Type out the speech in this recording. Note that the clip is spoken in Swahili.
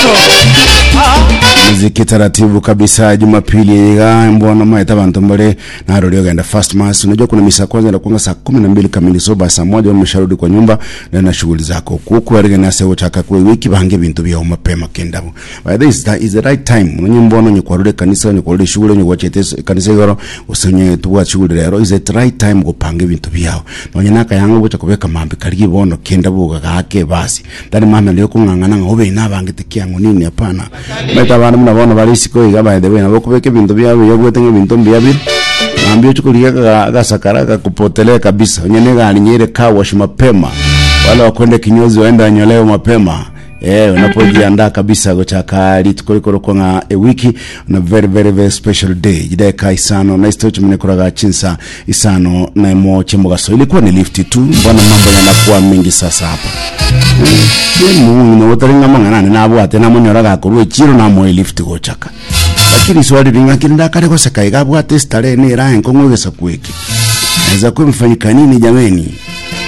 muziki taratibu kabisa jumapili iga mbona maeta bantu mbale na rodi ogenda fast mass unajua kuna misa kwanza inakuanga saa kumi na mbili kamili so basi saa moja umesharudi kwa nyumba na na shughuli zako kuku arige na sewo chaka kwa wiki bange bintu byao mapema kendabu by this that is the right time unye mbona nye kwarure kanisa nye kwarure shughuli nye kwachete kanisa igoro usenye tuwa shughuli rero is the right time gupange bintu byao nonye naka yango gucha kubeka mambi kali bono kendabu gake basi ndani mama leo kungangana ngobe nabange tikiango nini hapana meta bana mnabona bali siko iga by the way nabo kubeka ibintu byabo yagwete ibintu byabi nambio chukulia gasakara kakupotelea kabisa nyene galinyere car wash mapema wale wakwende kinyozi waenda wanyolewe mapema Eh, unapojiandaa kabisa gochakali tukorikoro nga a wiki na very very very special day jideka isano na istochi mnekuraga chinsa isano na mo chemugaso ilikuwa ni lift tu mbona mambo yanakuwa mengi sasa hapa ye mungu no utaringa mangana na abo ate na munyora ga kurwe chiro na mo lift gochaka lakini swali ringa kinda kare ko sekai gabwa testare ni ra enko ngwegesa kweki naweza kuwa mfanyika nini jameni